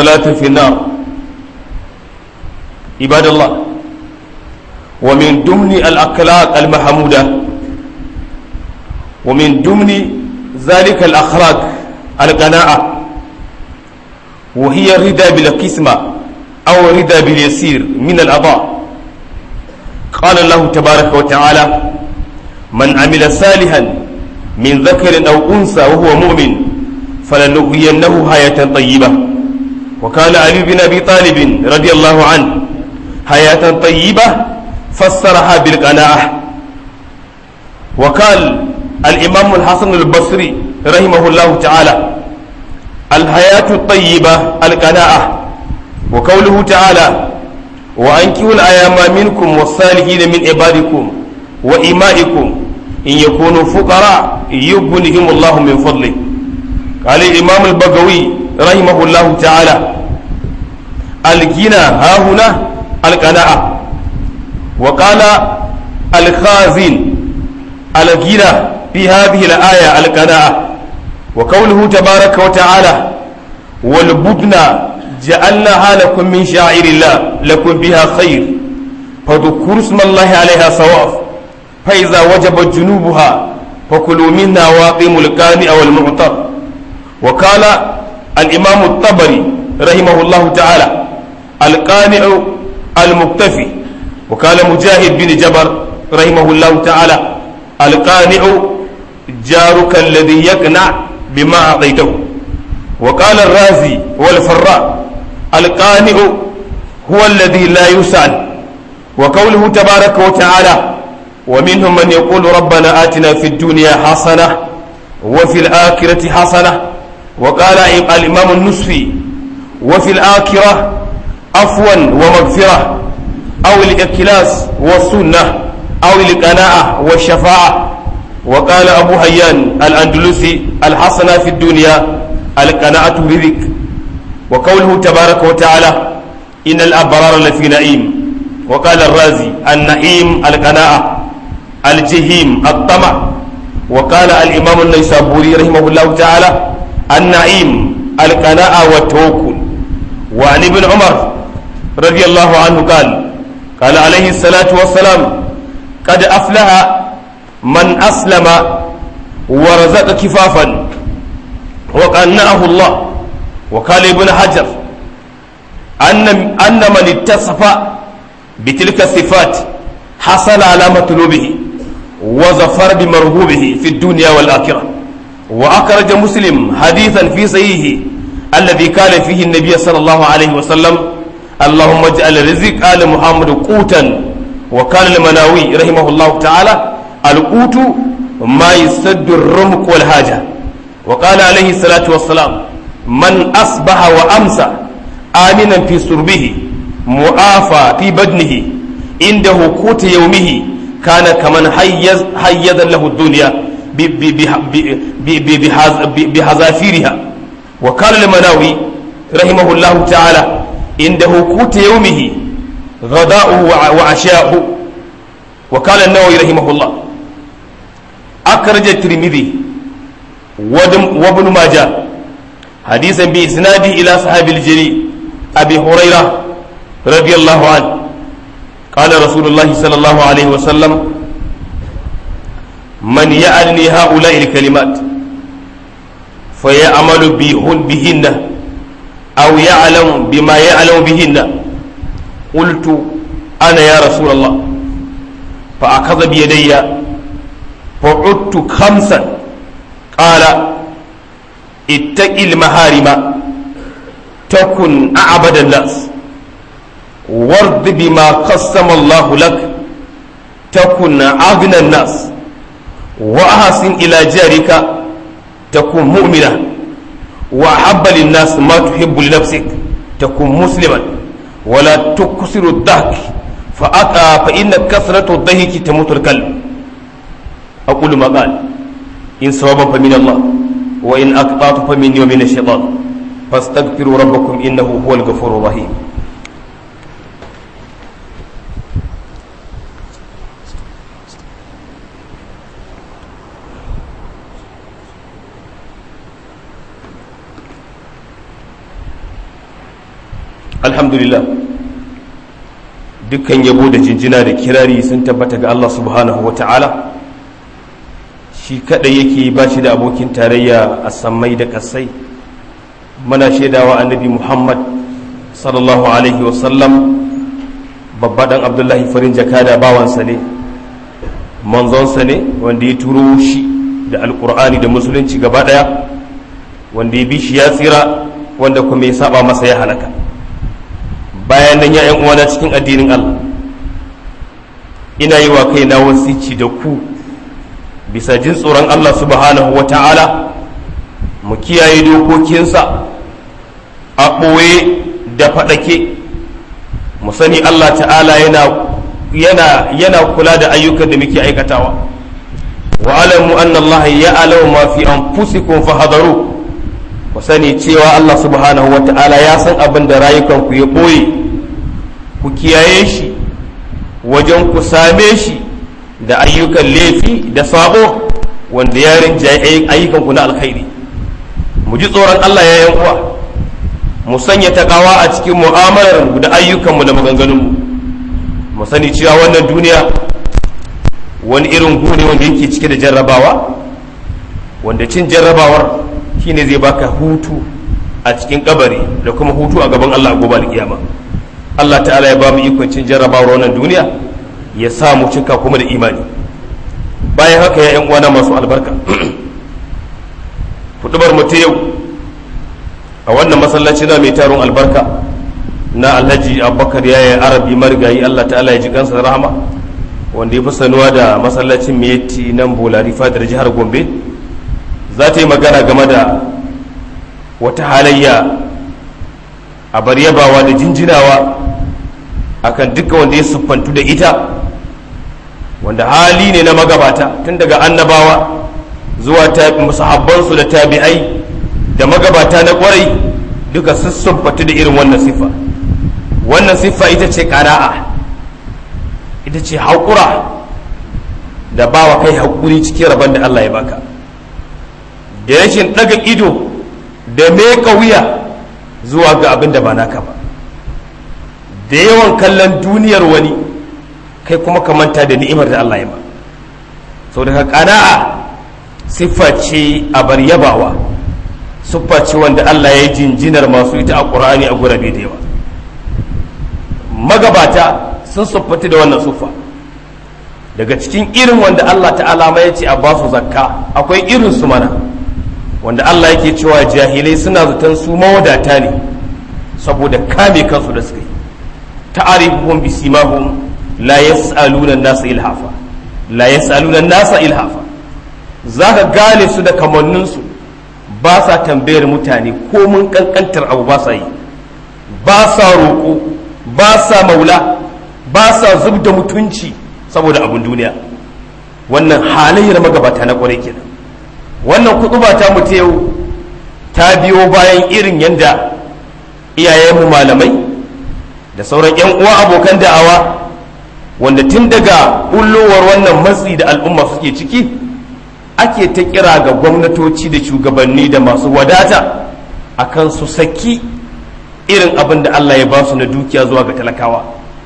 ثلاث في النار عباد الله ومن ضمن الأخلاق المحمودة ومن ضمن ذلك الأخلاق القناعة وهي الرضا بالقسمة أو الرضا باليسير من الأضاء قال الله تبارك وتعالى من عمل صالحا من ذكر أو أنثى وهو مؤمن فلنحيينه حياة طيبة وكان علي بن أبي طالب رضي الله عنه حياة طيبة فسرها بالقناعة وقال الإمام الحسن البصري رحمه الله تعالى الحياة الطيبة القناعة وقوله تعالى وأنكحوا الأيام منكم والصالحين من عبادكم وإمائكم إن يكونوا فقراء يغنهم الله من فضله قال الإمام البغوي رحمه الله تعالى الغنى ها هنا القناعة وقال الخازن الغنى في هذه الآية القناعة وقوله تبارك وتعالى والبدن جعلناها لكم من شعائر الله لكم بها خير فذكروا اسم الله عليها صواف فإذا وجبت جنوبها فكلوا منا واقيموا القانع والمعطر وقال الإمام الطبري رحمه الله تعالى القانع المكتفي وقال مجاهد بن جبر رحمه الله تعالى القانع جارك الذي يقنع بما أعطيته وقال الرازي والفراء القانع هو الذي لا يسأل وقوله تبارك وتعالى ومنهم من يقول ربنا آتنا في الدنيا حسنة وفي الآخرة حسنة وقال الإمام النصفي وفي الآخرة عفوا ومغفرة أو الإكلاس والسنة أو القناعة والشفاعة وقال أبو هيان الأندلسي الحسنة في الدنيا القناعة برزق وقوله تبارك وتعالى إن الأبرار لفي نعيم وقال الرازي النعيم القناعة الجهيم الطمع وقال الإمام النيسابوري رحمه الله تعالى النعيم القناعة والتوكل وعن ابن عمر رضي الله عنه قال قال عليه الصلاة والسلام قد أفلح من أسلم ورزق كفافا وقنعه الله وقال ابن حجر أن أن من اتصف بتلك الصفات حصل على مطلوبه وظفر بمرغوبه في الدنيا والآخرة وأخرج مسلم حديثا في صحيحه الذي قال فيه النبي صلى الله عليه وسلم اللهم اجعل رزق آل محمد قوتا وقال المناوي رحمه الله تعالى القوت ما يسد الرمق والحاجة وقال عليه الصلاة والسلام من أصبح وأمسى آمنا في سربه معافى في بدنه عنده قوت يومه كان كمن حيز حيز له الدنيا بحذافيرها وقال المناوي رحمه الله تعالى عنده قوت يومه غداؤه وعشاؤه وقال النووي رحمه الله أخرج الترمذي وابن ماجه حديثا بإسناده إلى صحاب الجليل أبي هريرة رضي الله عنه قال رسول الله صلى الله عليه وسلم من يعلني هؤلاء الكلمات فيعمل بهن أو يعلم بما يعلم بهن قلت أنا يا رسول الله فأخذ بيدي فعدت خمسا قال اتق المهارم تكن أعبد الناس وارض بما قسم الله لك تكن أغنى الناس وأحسن إلى جارك تكون مؤمنا وأحب للناس ما تحب لنفسك تكون مسلما ولا تكسر الضحك فأتى فإن كثرة الضحك تموت الكلب أقول ما قال إن صوابا فمن الله وإن أقطعت فمني ومن الشيطان فاستغفروا ربكم إنه هو الغفور الرحيم alhamdulillah dukkan yabo da jinjina da kirari sun tabbata ga Allah subhanahu wa ta'ala shi kadai yake ba shi da abokin tarayya a sammai da kasai muna shaidawa annabi muhammad sallallahu alaihi wasallam babba dan abdullahi farin jakada bawansa ne manzonsa ne wanda ya turo shi da alkur'ani da musulunci gaba daya wanda ya bi shi ya tsira wanda kuma ya saba masa ya halaka bayan nan ya uwana cikin addinin allah ina yi wa kaina wasici da ku bisa jin tsoron allah subhanahu wa ta'ala mu kiyaye dokokinsa a ɓoye da faɗake mu sani Allah ta'ala yana yana yana kula da ayyukan da muke aikatawa wa alamu anna Allah ya alamu ma fi anfusikum fahadaru ku sani cewa Allah subhanahu wa ta'ala ya san abin da rayukan ku ya ɓoye ku kiyaye shi wajen ku same shi da ayyukan laifi da sabo wanda ya rinjaye ayyukan ku na alkhairi mu ji tsoron Allah ya yan uwa mu sanya takawa a cikin mu'amalar da ayyukanmu da maganganunmu mu sani cewa wannan duniya wani irin gune wanda yake cike da jarrabawa wanda cin jarrabawar shine zai baka hutu a cikin kabari da kuma hutu a gaban Allah gobe alkiyama Allah ta'ala ya ba mu ikon cin jarrabawar wannan duniya ya sa mu cika kuma da imani bayan haka ya yan uwana masu albarka hudubar mu ta yau a wannan masallaci na mai taron albarka na alhaji abubakar ya yi arabi marigayi allah ta'ala ya ji kansa da rahama wanda ya fi sanuwa da masallacin meti nan bolari fadar jihar gombe za ta yi magana game da wata halayya a bar yabawa da jinjinawa akan duka wanda ya siffantu da ita wanda hali ne na magabata tun daga annabawa zuwa sahabbansu da tabi'ai da magabata na kwarai duka sun fatu da irin wannan siffa wannan siffa ita ce ƙara'a ita ce haƙura da bawa kai haƙuri cikin rabon da Allah ya baka da rashin ɗaga ido da meka wuya zuwa ga abin da ba naka ba da yawan kallon duniyar wani kai kuma ka manta da ni'imar da Allah ya ba sau daga ƙana'a siffa ce a bar yabawa siffa ce wanda Allah ya yi jinjinar masu ita a ƙur'ani a gurabe da yawa magabata sun siffati da wannan siffa daga cikin irin wanda Allah ta'ala ma ya ce a basu zakka akwai irin su mana wanda Allah yake cewa jahilai suna zaton su mawadata ne saboda kame kansu da suka yi ta'arifuhum bisimahum la yas'aluna an-nasa ilhafa la yas'aluna an-nasa ilhafa zaka gane su da kamannin su ba sa tambayar mutane ko mun kankantar abu ba sa yi ba sa roƙo ba sa maula ba sa zub da mutunci saboda abun duniya wannan halayyar magabata na kwarai kenan wannan kutuba ta mutu yau ta biyo bayan irin yadda iyayenmu malamai da sauran 'yan uwa abokan da'awa wanda tun daga bullowar wannan matsi da al'umma suke ciki ake ta kira ga gwamnatoci da shugabanni da masu wadata akan su saki irin abin da Allah ya ba su na dukiya zuwa ga talakawa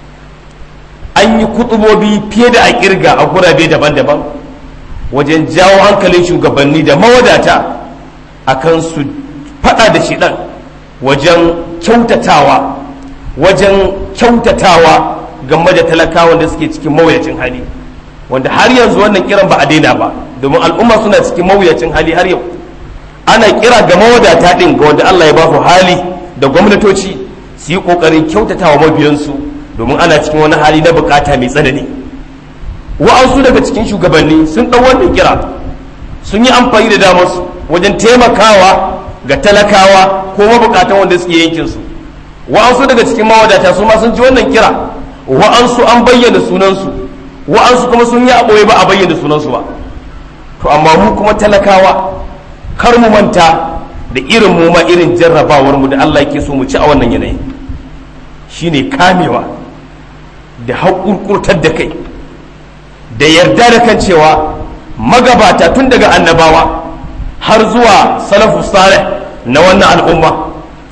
an yi kutubobi fiye da a kirga a gurabe daban-daban wajen jawo hankalin shugabanni da mawadata akan su fada da shidan wajen kyautatawa wajen kyautatawa game da talakawan da suke cikin mawuyacin hali wanda har yanzu wannan kiran ba a daina ba domin al'umma suna cikin mawuyacin hali har yau ana kira ga mawadata din ga wanda Allah ya ba su hali da gwamnatoci su yi kokarin kyautatawa mabiyansu domin ana cikin wani hali na bukata mai tsanani wa'ansu daga cikin shugabanni sun ɗau wannan kira sun yi amfani da damarsu wajen taimakawa ga talakawa ko mabukatan wanda suke yankinsu wa'ansu daga cikin mawadata su ma sun ji wannan kira wa'ansu an bayyana sunansu wa'ansu kuma sun yi a ɓoye ba a bayyana sunansu ba to amma mu kuma talakawa kar mu manta da irin mu ma irin jarrabawar mu da Allah yake so mu ci a wannan yanayi shine kamewa da haƙurƙurtar da kai da yarda da kan cewa magabata tun daga annabawa har zuwa salafu salih na wannan al'umma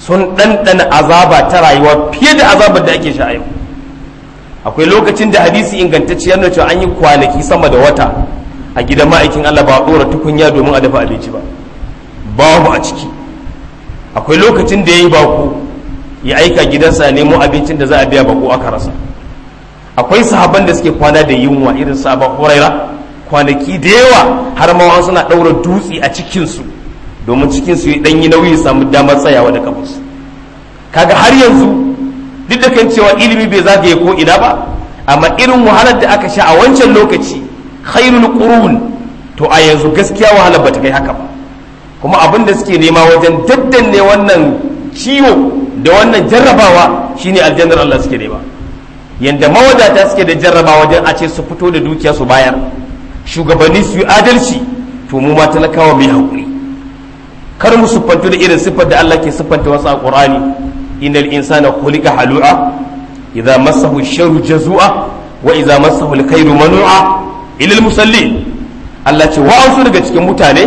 sun ɗanɗana azaba ta rayuwa fiye da azabar da ake sha yau akwai lokacin da hadisi ingantacciyar na cewa an yi kwanaki sama da wata a gidan ma'aikin Allah ba a ɗora tukunya domin a dafa abinci ba babu a ciki akwai lokacin da ya yi bako ya aika gidansa nemo abincin da za a biya bako aka rasa akwai sahaban da suke kwana da yunwa irin sabon huraira kwanaki da yawa har ma suna ɗaura dutse a cikinsu domin cikinsu ya ɗanyi nauyi samu damar tsayawa da kafarsu kaga har yanzu duk da kan cewa ilimi bai zagaye ko ina ba amma irin wahalar da aka sha a wancan lokaci khairul qurun to a yanzu gaskiya wahalar bata kai haka ba kuma abin da suke nema wajen daddanne wannan ciwo da wannan jarrabawa shine aljannar Allah suke nema yanda mawadata suke da jarraba wajen a ce su fito da dukiya su bayar shugabanni su yi adalci to mu ma talakawa mai haƙuri kar mu siffantu da irin siffar da Allah ke siffanta wasu a Qur'ani innal insana khuliqa halu'a idza massahu sharru jazua wa idza massahu alkhairu manu'a ila musallin Allah ce wa'ansu daga cikin mutane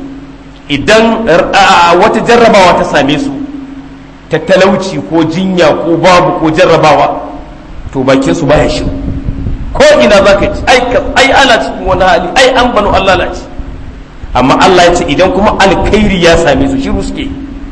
idan wata jarrabawa ta same su ta talauci ko jinya ko babu ko jarrabawa to bakin su baya shi ko ina za ka ci ai ana cikin wani hali ai an banu Allah lalace amma Allah ya ce idan kuma alkhairi ya same su shiru suke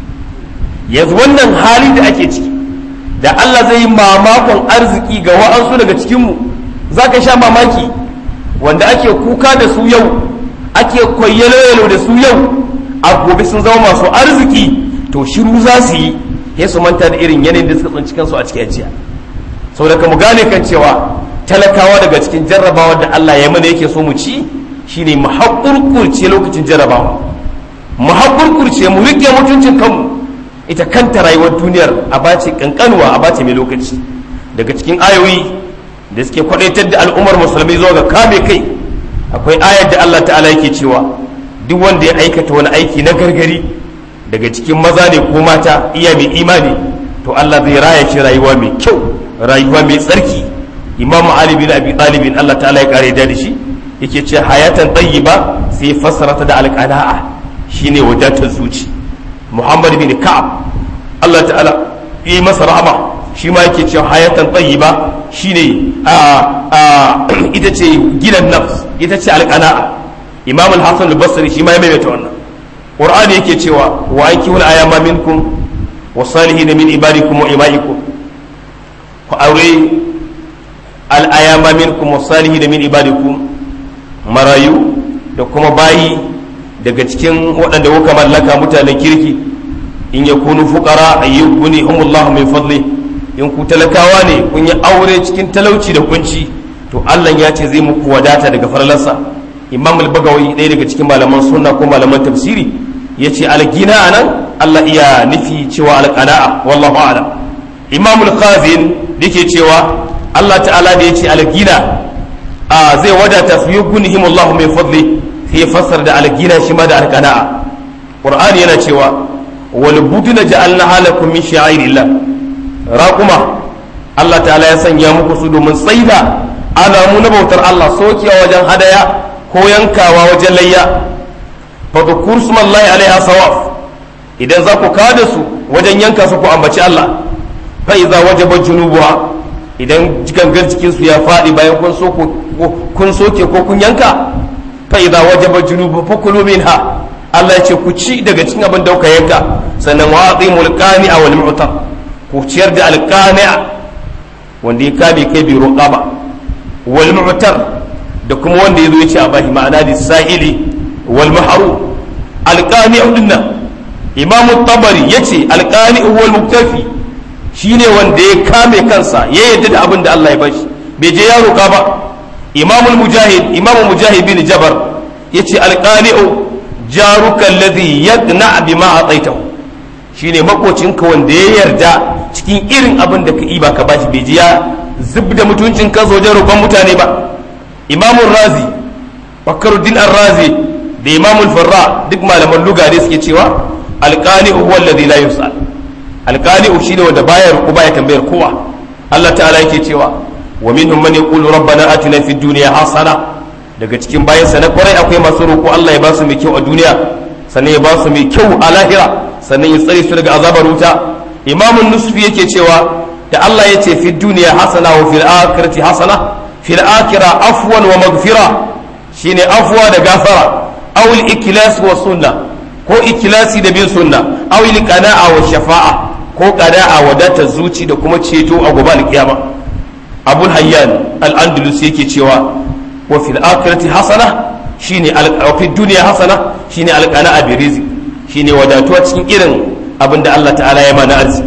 yanzu wannan hali da ake ciki da Allah zai yi mamakon arziki ga wa'ansu daga cikinmu za ka sha mamaki wanda ake kuka da su yau ake kwayyalo da su yau a gobe sun zama masu arziki to shiru za su yi ya su manta da irin yanayin da suka tsinci kansu a cikin ajiya sau da mu gane kan cewa talakawa daga cikin jarrabawar da Allah ya mana yake so mu ci shine mu haƙurƙurce lokacin jarrabawa mu haƙurƙurce mu riƙe mutuncin kanmu ita kanta rayuwar duniyar a bace kankanuwa a bace mai lokaci daga cikin ayoyi da suke kwadaitar da al'ummar musulmi zuwa ga kame kai akwai ayar da Allah ta'ala yake cewa duk wanda ya aikata wani aiki na gargari daga cikin maza ne ko mata iya mai imani to Allah zai raya shi rayuwa mai kyau rayuwa mai tsarki imamu ali bin abi talibin Allah ta'ala ya kare da shi yake ce hayatan tayyiba sai fassara ta da alqana'a shine wadatar zuci muhammad bin ka'ab Allah ta'ala yi masa rahama shi ma yake cewa hayatan tayyiba shine a ita ce gidan nafs ita ce alqana'a imam al-hasan al-basri shi ma ya maimaita wannan qur'ani yake cewa wa aykihul ayama minkum wa salihin min ibadikum wa imaikum ku aure al-ayama minkum wa salihin min ibadikum marayu da kuma bayi daga cikin waɗanda kuka mallaka mutanen kirki in ya kunu fukara a yi guni humullahu min fadli in ku talakawa ne kun yi aure cikin talauci da kunci to Allah ya ce zai muku wadata daga farlarsa imam al-bagawi ɗaya daga cikin malaman sunna ko malaman tafsiri ya ce algina a nan Allah iya nufi cewa alƙana'a wallahu a'lam imam al-khazin yake cewa Allah ta'ala da ya ce algina a zai wadata su yi gunihim Allah mai fadli sai ya fassar da algina shi ma da alqana'a qur'ani yana cewa wal buduna ja'alna halakum min sha'irillah raquma Allah ta'ala ya sanya muku su domin tsaida alamu na bautar Allah sokiya wajen hadaya ko yankawa wajen layya fa dhukur smallahi alaiha sawaf idan za ku kada su wajen yanka su ku ambaci Allah fa idza wajaba junubuha idan gangan jikinsu ya faɗi bayan kun so kun soke ko kun yanka fa idza wajaba junubu fakulu minha Allah ya ce ku ci daga cikin abin da kuka yanka sannan wa atimul qani'a wal mu'tar ku ciyar da alqani'a wanda ya kame kai bi ruqaba wal mu'tar da kuma wanda ya zo ya ce a bashi ma'ana da sa'ili wal mahru alqani'u dinnan imam tabari yace alqani'u wal muktafi shine wanda ya kame kansa ya yadda da abin da Allah ya bashi bai je ya roƙa ba imamul mujahid imam mujahid bin jabar yace alqani'u jaruka alladhi yaqna bima ataitahu shine makocinka wanda ya yarda cikin irin abin da ka iba ka bashi bai je ya zub da mutuncin kansa wajen roƙon mutane ba imamul razi bakaruddin ar-razi da imamul farra duk malaman lugare suke cewa alqani'u huwa alladhi la yus'al alqani'u shine wanda baya ruku baya tambayar kowa Allah ta'ala yake cewa wa minhum man yaqulu rabbana atina fid dunya hasana daga cikin bayansa na kwarai akwai masu roƙo Allah ya ba su mai kyau a duniya sannan ya ba su mai kyau a lahira sannan ya tsare su daga azabar wuta imamun nusfi yake cewa da Allah ya ce fi duniya hasana wa fil akhirati hasana fil akhira afwan wa maghfira shine afwa da gafara aw al iklas wa sunna ko ikilasi da bin sunna aw al qana'a wa shafa'a ko qana'a wadatar zuci da kuma ceto a gobe alkiyama abul hayyan al andalus yake cewa wa fil akhirati hasana shine al fi duniya hasana shine al qana'a bi rizq shine wadatuwa cikin irin abinda Allah ta'ala ya mana arziki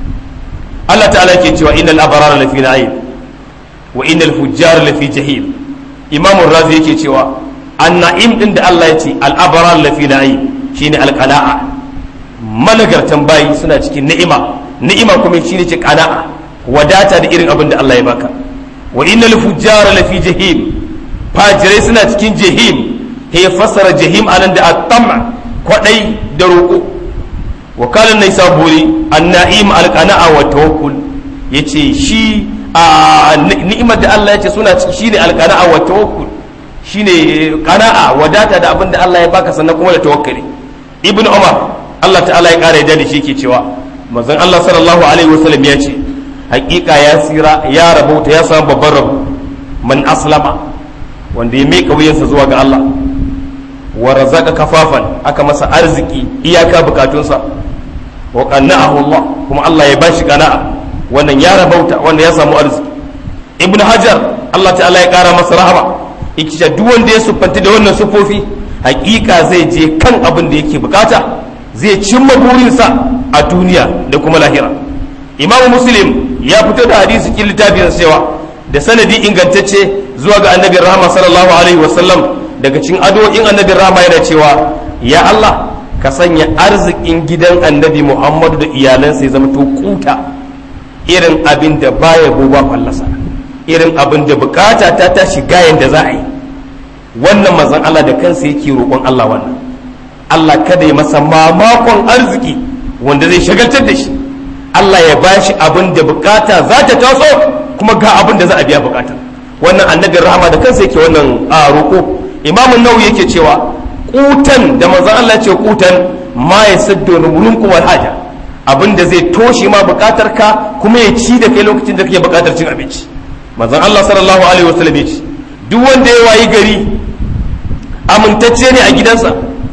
Allah ta'ala ke cewa innal abrara lafi na'im wa innal fujjara lafi jahim imamu razi yake cewa an-na'im din da Allah ya ce al-abrara lafi na'im shine al-qana'a malagartan bayi suna cikin ni'ima ni'ima kuma shine ce qana'a wadata da irin abin da Allah ya baka wa innal fujjara lafi jahim fajirai suna cikin jahim ya fassara jahim anan da at-tam' kwadai da roƙo wakalan nai saburi anna'im alqana'a wa tawakkul yace shi a ni'imar da Allah yace suna ciki shine alqana'a wa tawakkul shine qana'a wadata da abin da Allah ya baka sannan kuma da tawakkali ibnu umar Allah ta'ala ya kare da shi ke cewa manzon Allah sallallahu alaihi wasallam ya ce hakika ya tsira ya rabauta ya samu babban rabo man aslama wanda ya mika wuyansa zuwa ga Allah wa razaka kafafan aka masa arziki iyaka bukatunsa wa qanna'ahu Allah kuma Allah ya bashi qana'a wannan ya rabauta wanda ya samu arziki ibnu hajar Allah ta'ala ya kara masa rahama yake duk wanda ya sufanti da wannan sufofi hakika zai je kan abin da yake bukata zai cimma burinsa a duniya da kuma lahira imam muslim ya fito da hadisi cikin littafin cewa da sanadi ingantacce zuwa ga annabi rahama sallallahu alaihi wasallam daga cikin addu'o'in annabi rahama yana cewa ya Allah ka sanya arzikin gidan annabi Muhammadu da iyalansa ya zama to kuta irin abin da baya goba fallasa irin abin da bukata ta ta shiga yanda za a yi wannan mazan Allah da kansa yake roƙon Allah wannan Allah kada ya masa mamakon arziki wanda zai shagaltar da shi Allah ya bashi abin da bukata za ta taso kuma ga abin da za a biya bukata wannan annabin rahama da kansa yake wannan a roƙo imamun nawawi yake cewa kutan da manzon Allah ce kutan ma ya saddo rumulun wal haja abinda zai toshe ma bukatar ka kuma ya ci da kai lokacin da kake bukatar cin abinci manzon Allah sallallahu alaihi wasallam ya ce duk wanda ya wayi gari amintacce ne a gidansa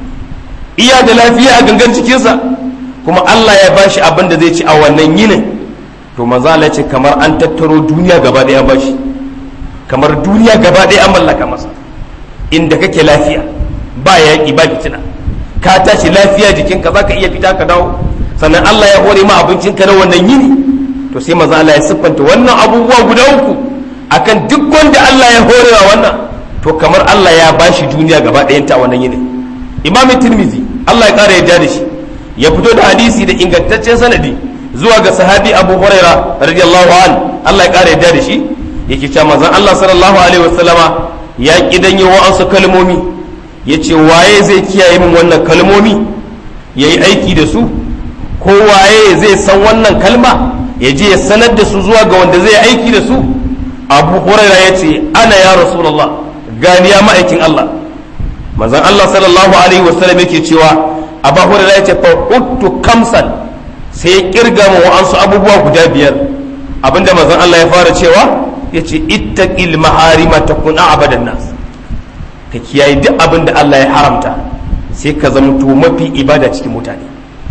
iya da lafiya a gangan cikinsa kuma Allah ya bashi abin da zai ci a wannan yinin to manzo Allah ce kamar an tattaro duniya gaba ɗaya bashi kamar duniya gaba ɗaya an mallaka masa inda kake lafiya ba yaƙi ba fitina ka tashi lafiya jikinka za ka iya fita ka dawo sannan Allah ya hore ma abincinka na wannan yini to sai maza Allah ya siffanta wannan abubuwa guda uku akan duk wanda Allah ya horewa wannan to kamar Allah ya bashi duniya gaba ɗayanta a wannan yini imam tirmizi Allah ya ƙara yarda da shi ya fito da hadisi da ingantaccen sanadi zuwa ga sahabi abu huraira radiyallahu an Allah ya ƙara yarda da shi yake cewa manzon Allah sallallahu alaihi wasallama ya kidan yi wa'ansu kalmomi ya ce waye zai kiyaye min wannan kalmomi ya yi aiki da su ko waye zai san wannan kalma ya je ya sanar da su zuwa ga wanda zai aiki da su abu huraira ya ce ana ya rasulallah gani ya ma'aikin Allah manzon Allah sallallahu alaihi wasallam yake cewa abu huraira ya ce fa uttu kamsan sai ya kirga mu wa'ansu abubuwa guda biyar abinda manzon Allah ya fara cewa ya ce ittaqil maharima takun abadan nas ka kiyaye duk abin da Allah ya haramta sai ka zama to mafi ibada cikin mutane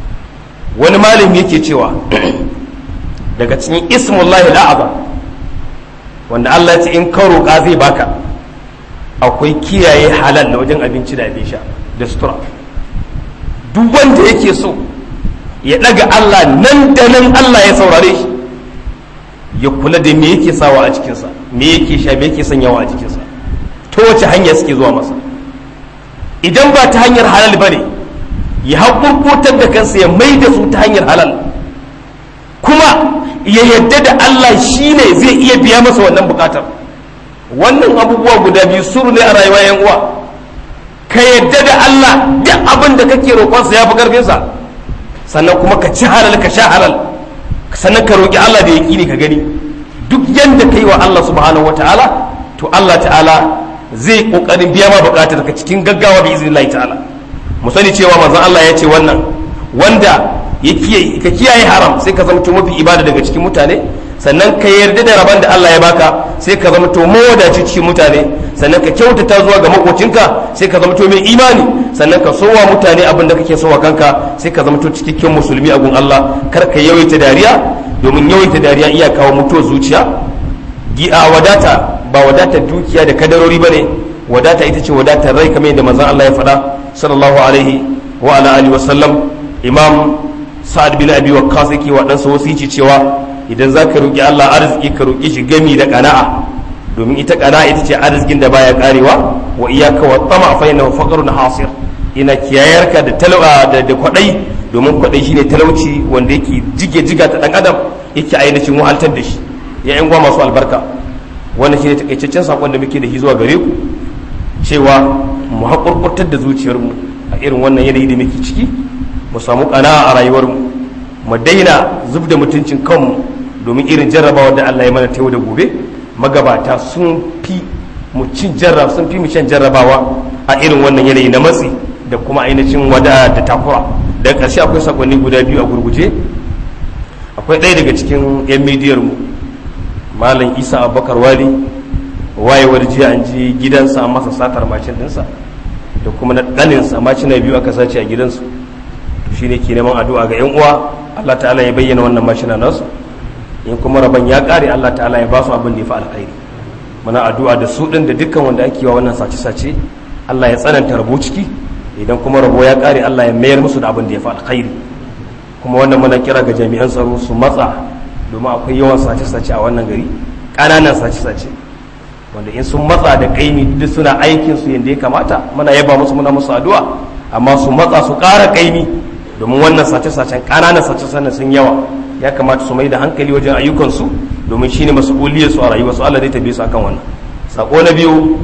wani malami yake cewa daga cikin ismullahi al'azam wanda Allah ce in ka roƙa zai baka akwai kiyaye halal na wajen abinci da abin sha da sutura duk wanda yake so ya ɗaga Allah nan da nan Allah ya saurare shi ya kula da me yake sawa a cikinsa me yake sha me yake sanyawa a jikinsa ta wace hanya suke zuwa masa idan ba ta hanyar halal ba ne ya haƙurƙutar da kansa ya mai da su ta hanyar halal kuma ya yadda da Allah shi ne zai iya biya masa wannan bukatar wannan abubuwa guda biyu suru ne a rayuwa yan uwa ka yadda da Allah duk abin da kake roƙonsa ya fi ƙarfinsa sannan kuma ka ci halal ka sha halal sannan ka roƙi Allah da yaƙini ka gani duk yadda ka yi wa Allah subhanahu wataala to Allah ta'ala zai kokarin biya ma bukatar ka cikin gaggawa bi iznillahi ta'ala mu sani cewa manzon Allah ya ce wannan wanda ka kiyaye haram sai ka zama mafi ibada daga cikin mutane sannan ka yarda da rabon da Allah ya baka sai ka zama to mawadaci cikin mutane sannan ka kyautata zuwa ga makocinka sai ka zama to mai imani sannan ka sowa mutane abin da kake sowa kanka sai ka zama to cikakken musulmi a gun Allah kar ka yawaita dariya domin yawaita dariya iya kawo mutuwar zuciya gi'a wadata ba wadata dukiya da kadarori bane wadata ita ce wadatar rai kamar yadda manzon Allah ya faɗa sallallahu alaihi wa ala alihi wa sallam imam sa'ad bin abi waqqas yake wa dan wasici cewa idan zaka roki Allah arziki ka roki shi gami da qana'a domin ita qana'a ita ce arzikin da baya karewa wa iyyaka wa tama fa innahu faqrun hasir ina kiyayarka da talwa da da kwadai domin kwadai shine talauci wanda yake jige jiga ta dan adam yake ainihin wahaltar da shi ya yan masu albarka wannan shine takaitaccen sakon da muke da shi zuwa gare ku cewa mu haƙurƙurtar da zuciyarmu a irin wannan yanayi da muke ciki mu samu ƙana a rayuwarmu mu daina zub da mutuncin kanmu domin irin jarrabawa da Allah ya mana ta yau da gobe magabata sun fi mu cin jarrab sun fi mu shan jarrabawa a irin wannan yanayi na matsi da kuma ainihin wada da takura daga ƙarshe akwai sakonni guda biyu a gurguje akwai ɗaya daga cikin 'yan midiyar mu malam isa abubakar wali wayewar jiya an ji gidansa a masa satar macin dinsa da kuma na ɗaninsa macina biyu aka sace a gidansu to shine ke neman addu'a ga 'yan uwa Allah ta'ala ya bayyana wannan mashina nasu in kuma rabon ya ƙare Allah ta'ala ya ba su abin da ya fi alkhairi muna addu'a da su ɗin da dukkan wanda ake wa wannan sace-sace Allah ya tsananta rabo ciki idan kuma rabo ya ƙare Allah ya mayar musu da abin da ya fi alkhairi kuma wannan muna kira ga jami'an tsaro su matsa domin akwai yawan sace-sace a wannan gari ƙananan sace-sace wanda in sun matsa da kaimi duk suna aikin su yadda ya kamata muna yaba musu muna musu addu'a amma su matsa su ƙara kaimi domin wannan sace-sacen ƙananan sace-sacen sun yawa ya kamata su mai da hankali wajen ayyukansu domin shine mas'uliyar su a rayuwa su Allah zai tabe su akan wannan sako na biyu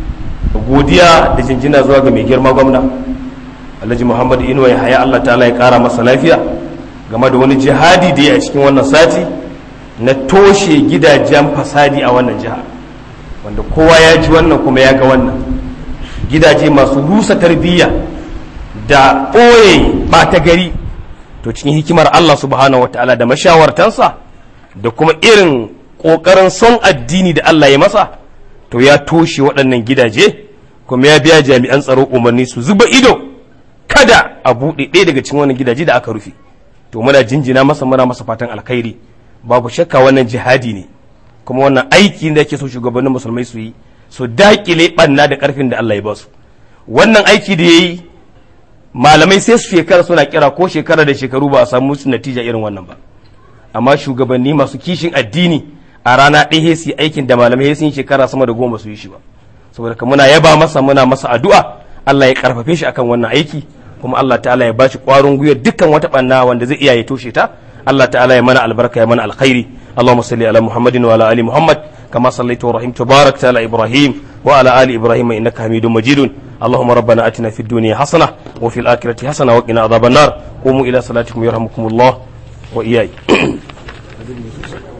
godiya da jinjina zuwa ga mai girma gwamna Alhaji Muhammad Inuwa ya haya Allah ta'ala ya kara masa lafiya game da wani jihadi da ya a cikin wannan sati na toshe gidajen fasadi a wannan jiha wanda kowa ya ji wannan kuma ya ga wannan gidaje masu rusa tarbiyya da ɓoye ɓata gari to cikin hikimar Allah subhanahu ta'ala da mashawartansa da kuma irin ƙoƙarin son addini da Allah ya masa to ya toshe waɗannan gidaje kuma ya biya jami'an tsaro umarni su zuba ido kada a buɗe ɗaya daga cikin wannan gidaje da aka rufe to muna jinjina masa muna masa fatan alkhairi babu shakka wannan jihadi ne kuma wannan aiki da yake so shugabannin musulmai su yi su daƙile ɓanna da ƙarfin da Allah ya ba su wannan aiki da ya yi malamai sai su shekara suna kira ko shekara da shekaru ba a samu su natija irin wannan ba amma shugabanni masu kishin addini a rana ɗaya su yi aikin da malamai sun yi shekara sama da goma su yi shi ba saboda ka muna yaba masa muna masa addu'a Allah ya karfafe shi akan wannan aiki kuma Allah ta'ala ya bashi ƙwarin gwiwa dukkan wata ɓanna wanda zai iya ya toshe ta Allah ta'ala ya mana albarka ya mana alkhairi اللهم صل على محمد وعلى ال محمد كما صليت ورحمت وباركت على ابراهيم وعلى ال ابراهيم انك حميد مجيد اللهم ربنا اتنا في الدنيا حسنه وفي الاخره حسنه وقنا عذاب النار قوموا الى صلاتكم يرحمكم الله واياي